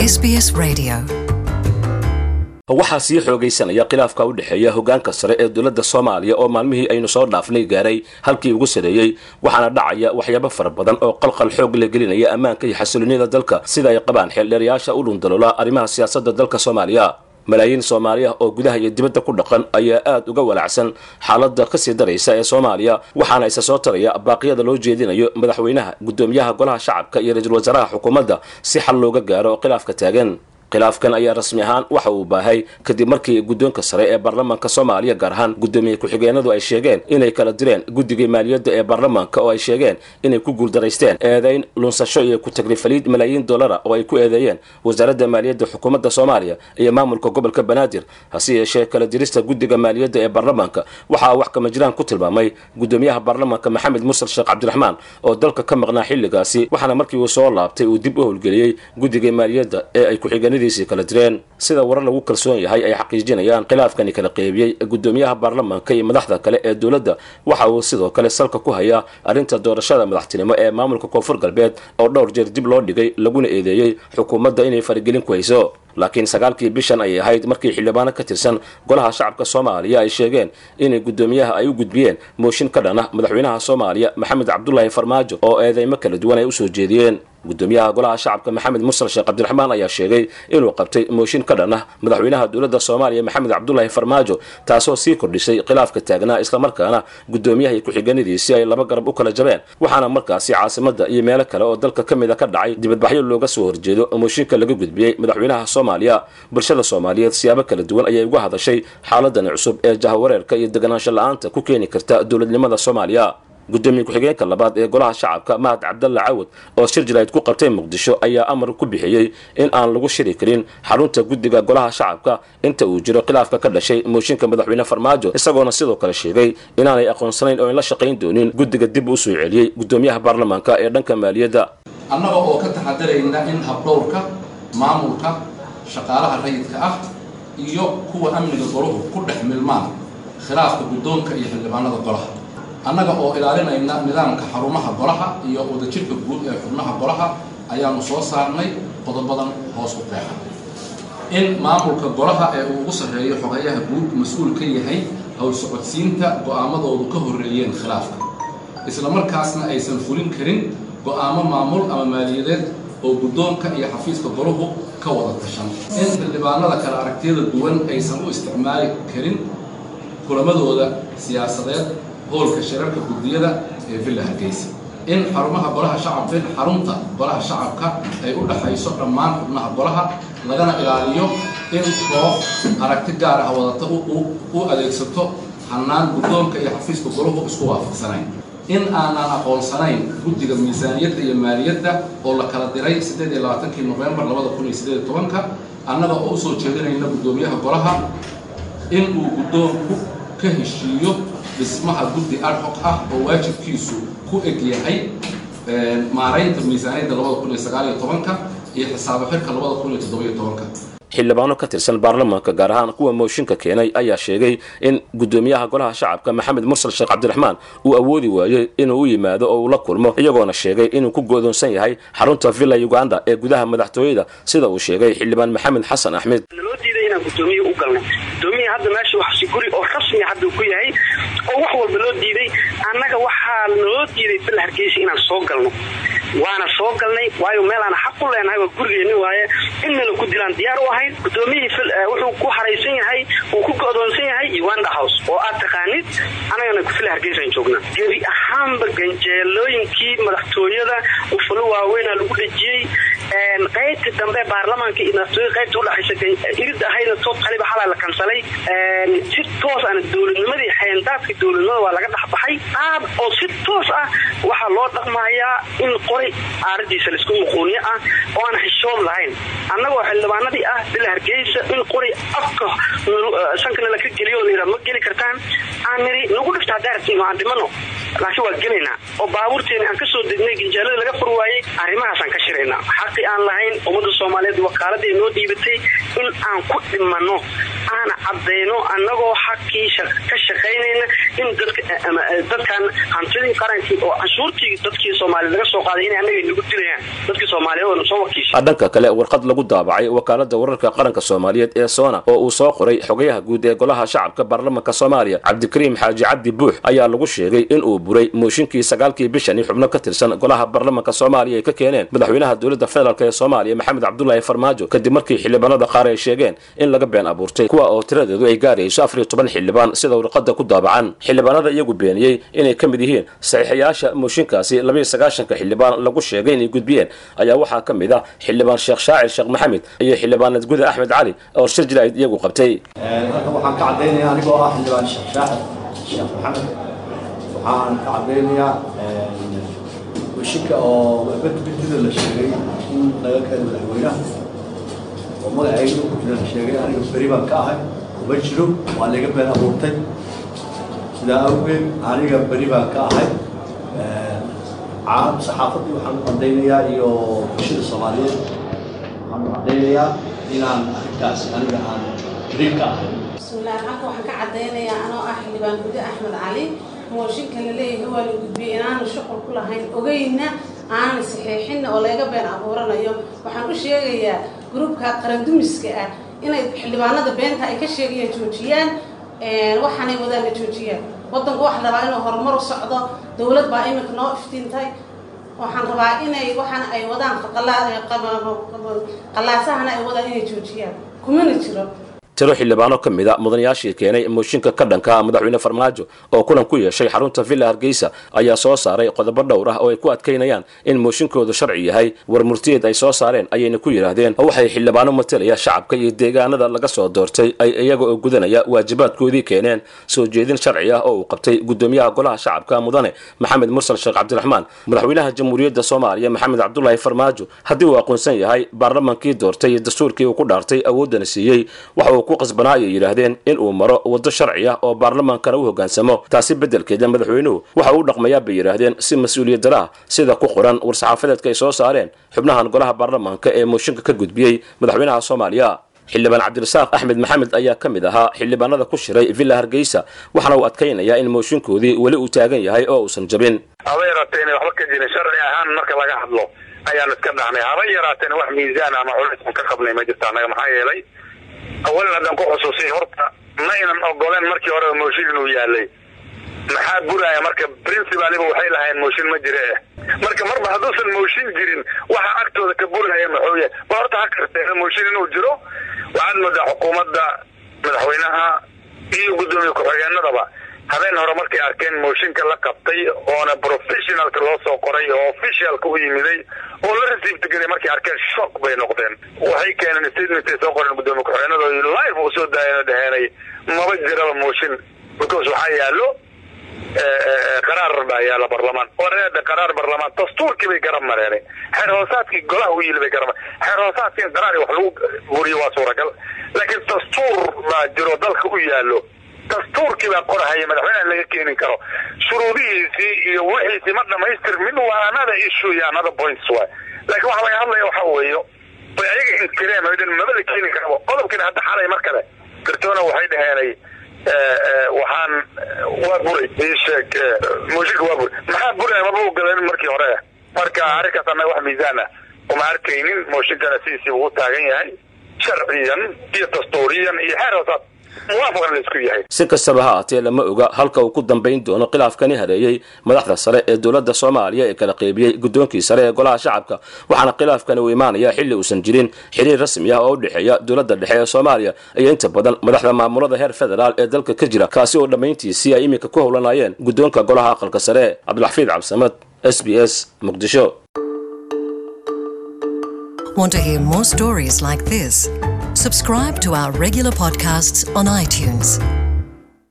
SBS Radio. waxaa sii xoogaysanaya khilaafka u dhexeeya hogaanka sare ee dowladda soomaaliya oo maalmihii aynu soo dhaafnay gaaray halkii ugu sareeyey waxaana dhacaya waxyaabo fara badan oo qalqal xoog la gelinaya ammaanka iyo xasiloonida dalka sida ay qabaan xeeldheerayaasha u dhundaloola arrimaha siyaasadda dalka soomaaliya malaayiin soomaaliya oo gudaha iyo dibadda ku dhaqan ayaa aad uga walacsan xaaladda kasii daraysa ee soomaaliya waxaana isa soo taraya baaqyada loo jeedinayo madaxweynaha guddoomiyaha golaha shacabka iyo ra-iisul wasaaraha xukuumadda si xal looga gaaro khilaafka taagan khilaafkan ayaa rasmi ahaan waxa uu baahay kadib markii guddoonka sare ee baarlamaanka soomaaliya gaar ahaan guddoomiye ku-xigeenadu ay sheegeen inay kala direen guddigii maaliyadda ee baarlamaanka oo ay sheegeen inay ku guuldaraysteen eedayn lunsasho iyo ku-tagrifaliid malaayiin dollara oo ay ku eedeeyeen wasaaradda maaliyadda xukuumadda soomaaliya iyo maamulka gobolka banaadir hase yeeshee kala dirista guddiga maaliyadda ee baarlamaanka waxaa wax kama jiraan ku tilmaamay guddoomiyaha baarlamaanka maxamed mursal sheekh cabdiraxmaan oo dalka ka maqnaa xilligaasi waxaana markii uu soo laabtay uu dib u howlgeliyey guddigii maaliyadda ee ay ku-xigeen kala direen sida warar lagu kalsoon yahay ay xaqiijinayaan khilaafkani kala qeybiyey guddoomiyaha baarlamaanka iyo madaxda kale ee dowladda waxa uu sidoo kale salka ku hayaa arrinta doorashada madaxtinimo ee maamulka koonfur galbeed oo dhowr jeer dib loo dhigay laguna eedeeyey xukuumadda inay faragelin ku hayso laakiin sagaalkii bishan ayay ahayd markii xildhibaano ka tirsan golaha shacabka soomaaliya ay sheegeen inay guddoomiyaha ay u gudbiyeen mooshin ka dhan ah madaxweynaha soomaaliya maxamed cabdulaahi farmaajo oo eedeymo kala duwan ay usoo jeediyeen guddoomiyaha golaha shacabka maxamed mursal sheekh cabdiraxmaan ayaa sheegay inuu qabtay mooshin ka dhan ah madaxweynaha dowladda soomaaliya maxamed cabdulaahi farmaajo taasoo sii kordhisay khilaafka taagnaa islamarkaana guddoomiyaha iyo ku-xigeenadiisii ay laba garab u kala jabeen waxaana markaasi caasimadda iyo meelo kale oo dalka ka mid a ka dhacay dibadbaxyo looga soo horjeedo mooshinka laga gudbiyey madaxweynaha soomaaliya bulshada soomaaliyeed siyaabo kala duwan ayay uga hadashay xaaladani cusub ee jahawareerka iyo deganaansho la-aanta ku keeni karta dowladnimada soomaaliya guddoomiye ku-xigeenka labaad ee golaha shacabka mahad cabdalla cawad oo shir jirayd ku qabtay muqdisho ayaa amar ku bixiyey in aan lagu shiri karin xarunta guddiga golaha shacabka inta uu jiro khilaafka ka dhashay mooshinka madaxweyne farmaajo isagoona sidoo kale sheegay inaanay aqoonsanayn oo in la shaqayn doonin guddiga dib u soo celiyey guddoomiyaha baarlamaanka ee dhanka maaliyadda annaga oo ka taxadarayna in habdhowrka maamulka shaqaalaha rayidka ah iyo kuwa amniga golahu ku dhex milmaan khilaafka guddoonka iyo xildhibaanada golaha annaga oo ilaalinayna nidaamka xarumaha golaha iyo wadajirka guud ee xubnaha golaha ayaanu soo saarnay qodobadan hoos u qeexa in maamulka golaha ee uu ugu sarreeyo xogeeyaha guud mas-uul ka yahay howl socodsiinta go'aamadoodu ka horreeyeen khilaafka isla markaasna aysan fulin karin go'aamo maamul ama maaliyadeed oo guddoonka iyo xafiiska golahu ka wada tashan in xildhibaanada kale aragtiyada duwan aysan u isticmaali karin kulamadooda siyaasadeed hoolka shirarka guddiyada ee villa hargeysa in xarumaha golaha shacabka in xarunta golaha shacabka ay u dhaxayso dhammaan xubnaha golaha lagana ilaaliyo in koox aragti gaar ah wadata u adeegsato hannaan guddoonka iyo xafiiska golahu isku waafaqsanayn in aanaan aqoonsanayn guddiga miisaaniyadda iyo maaliyadda oo la kala diray siddeed iyo labaatankii nofembar labada kun iyo siddeed iyo tobanka annaga oo usoo jeedinayna guddoomiyaha golaha in uu guddoonku ka heshiiyo dhismaha guddi adhoc ah oo waajibkiisu ku eg yahay maaraynta miisaaniyadda labada kun iyo sagaal iyo tobanka iyo xisaabo xirka labada kun iyo toddoba iyo tobanka xildhibaano ka tirsan baarlamaanka gaar ahaan kuwa mooshinka keenay ayaa sheegay in guddoomiyaha golaha shacabka maxamed mursal sheekh cabdiraxmaan uu awoodi waayey inuu u yimaado oo uu la kulmo iyagoona sheegay inuu ku go'doonsan yahay xarunta villa uganda ee gudaha madaxtooyada sida uu sheegay xildhibaan maxamed xasan axmed naloo diiday inaan guddoomiye u galno guddoomiya hadda meesha waxsi guri oo rasmi hadda ku yahay oo wax walba loo diiday annaga waxaa naloo diiday villa hargeysa inaan soo galno waana soo galnay waayo meel aan xaq u leenahay waa gurigeenni waaye in nala ku dilaan diyaar u ahayn guddoomiyihii wuxuu ku haraysan yahay uu ku go'doonsan yahay uganda house oo aad taqaanid anagana villa hargeysaan joognaa gebi ahaanba ganjeelooyinkii madaxtooyada ufalo waaweynaa lagu dhejiyey qaybta dambe baarlamaanka iyo madaxtooyada qaybta udhaxaysa irid ahayna tood qaliba xalaa la kansalay si toos ana dowladnimadii xeendaadka dowladnimada waa laga dhexbaxay aad oo si toos ah waxaa loo dhaqmayaa in qoray aaradiisa laisku muquuniyo ah oo aan xishood lahayn annagoo xildhibaanadii ah bila hargeysa in qoray afka sankana laka geliyo la ma geli kartaan aan niri nagu dhifta haddaartin aan dhimano laakiin waa gelaynaa oo baabuurteeni aan kasoo degnay ganjaalada laga fur waayey arrimahaasaan ka shiraynaa xaqi aan lahayn ummadda soomaaliyeed wakaaladii noo dhiibatay in aan ku dhimano aan cadayno annagoo xaqii ka shaqaynayna in dadkan hantidii qarankii oo canshuurtii dadkii soomaaliya laga soo qaaday inay annaga nagu dilayaan dadkii soomaaliyeed oo na soo wakiishay dhanka kale warqad lagu daabacay wakaalada wararka qaranka soomaaliyeed ee soona oo uu soo qoray xogayaha guud ee golaha shacabka baarlamanka soomaaliya cabdikariim xaaji cabdi buux ayaa lagu sheegay in uu buray mooshinkii sagaalkii bishani xubno ka tirsan golaha baarlamanka soomaaliya ay ka keeneen madaxweynaha dowladda federaalk ee soomaaliya maxamed cabdulaahi farmaajo kadib markii xildhibaanada qaar ay sheegeen in laga been abuurtay kuwa oo tiradeedu ay gaarayso afar iyo toban xildhibaan sida warqada ku daabacan xildhibaanada iyagu beeniyey inay ka mid yihiin saxiixayaasha mooshinkaasi labaiyo sagaashanka xildhibaan lagu sheegay inay gudbiyeen ayaa waxaa ka mid ah xildhibaan sheekh shaacir sheekh maxamed iyo xildhibaanad guda axmed cali oo shir jilayd iyagu qabtay halkan waxaan ka caddaynayaa anigoo ah xildhibaan sheekh shaacir sheekh maxamed waxaan ka caddaynayaa washinka oo badbedida la sheegay in laga keenay madaxweynaha oo magacayga ku jira la sheegay aniga beri baan ka ahay kuma jiro waa laga been abuurtay sidaa awgeed aniga beri baan ka ahay caalam saxaafaddii waxaan u caddaynayaa iyo bulshada soomaaliyeed waxaan u caddaynayaa inaan arrintaas aniga aan beri ka ahay bismillaah halka waxaan ka caddaynayaa anoo ah xildhibaan gude axmed cali mooshinka la leeyahay waa la gudbiyey inaanu shuqul ku lahayn ogeyna aanan saxiixinna oo laga been abuuranayo waxaan u sheegayaa gruubka qarandumiska ah inay xildhibaanada beenta ay ka sheegayaan joojiyaan waxaanay wadaan la joojiyaan waddanku waxa rabaa inuu horumar u socdo dowlad baa iminka noo iftiintay waxaan rabaa inay waxaana ay wadaan qallaasahana ay wadaan inay joojiyaan kumana jiro tiro xildhibaano ka mid a mudanayaashii keenay mooshinka ka dhanka madaxweyne farmaajo oo kulan ku yeeshay xarunta villa hargeysa ayaa soo saaray qodobo dhowr ah oo ay ku adkaynayaan in mooshinkoodu sharci yahay war murtiyeed ay soo saareen ayayna ku yidhaahdeen waxay xildhibaano matalaya shacabka iyo deegaanada laga soo doortay ay iyaga oo gudanaya waajibaadkoodii keeneen soo jeedin sharci ah oo uu qabtay gudoomiyaha golaha shacabka mudane maxamed mursal sheekh cabdiraxmaan madaxweynaha jamhuuriyadda soomaaliya maxamed cabdulaahi farmaajo haddii uu aqoonsan yahay baarlamankii doortay iyo dastuurkii uu ku dhaartay awooddana siiyey waxa uu ku qasbanaa ayay yidhaahdeen in uu maro waddo sharci ah oo baarlamaankana u hoggaansamo taasi beddelkeeda madaxweynuhu waxa uu dhaqmayaa bay yidhaahdeen si mas-uuliyad dara ah sida ku qoran war-saxaafadeedka ay soo saareen xubnahan golaha baarlamaanka ee mooshinka ka gudbiyey madaxweynaha soomaaliya xildhibaan cabdirasaaq axmed maxamed ayaa ka mid ahaa xildhibaanada ku shiray villa hargeysa waxaana uu adkaynayaa in mooshinkoodii weli uu taagan yahay oo uusan jabin haba yaraatee inay waxba ka jirin sharci ahaan marka laga hadlo ayaanu iska dhahnay haba yaraateen wax miisaan ama culaysaan ka qabnay ma jirta annaga maxaa yeelay awalan haddaan ku xusuusay horta ma ynan ogoleen markii hore mooshin inuu yaalay maxaa buraya marka principaliba waxay lahayn mooshin ma jire eh marka marba hadduusan mooshin jirin waxa agtooda ka buraya maxuu yahay ba horta ha karteena mooshin inuu jiro waxaad moodaa xukuumadda madaxweynaha iyo guddoomiye ku-xigeenadaba habeen hore markay arkeen mooshinka la qabtay oona professionalka loo soo qoray oo officialka u yimiday oo la received garay markay arkeen shock bay noqdeen waxay keeneen statement ay soo qoreen guddoomiye ku-xigeenada oo live u soo daayeen dhaheenay maba jiraba mooshin because waxaa yaallo qaraar baa yaala barlamaan wareeda qaraar barlamaan dastuurkii bay garab mareenay xeer hoosaadkii golaha u yili bay garab xeer hoosaadkii in qaraar wax lagu buriyo waa suuragal laakiin dastuur baa jiro dalka u yaallo dastuurkii baa qorahaya madaxweynaha laga keenin karo shuruudihiisii iyo wixiisii ma dhamaystirmin waa another issue iyo another points waay laakiin waxa laga hadlaya waxa weeyo bay ayaga inkireen oo dhan maba la keeni karaba qodobkiina hadda xalay mar kale kartoona waxay dhaheenay waxaan waa buray ii sheeg mooshinka waa buray maxaa buraya maba ogoleen markii hore marka arrinkaas annaga wax miisaan ah uma arkaynin mooshinkana sidiisii ugu taagan yahay sharciyan iyo dastuuriyan iyo xeer hoosaad si kastaba ha aatee lama oga halka uu ku dambayn doono khilaafkani hareeyey madaxda sare ee dowladda soomaaliya ee kala qeybiyey guddoonkii sare ee golaha shacabka waxaana khilaafkani uu imaanaya xilli uusan jirin xiriir rasmi ah oo u dhexeeya dowladda dhexe ee soomaaliya iyo inta badan madaxda maamulada heer federaal ee dalka ka jira kaasi oo dhammayntiisii ay iminka ku howlanayeen guddoonka golaha aqalka sare cabdilxafiid cabdisamad s b s muqdisho Want to hear more stories like this? Subscribe to our regular podcasts on iTunes.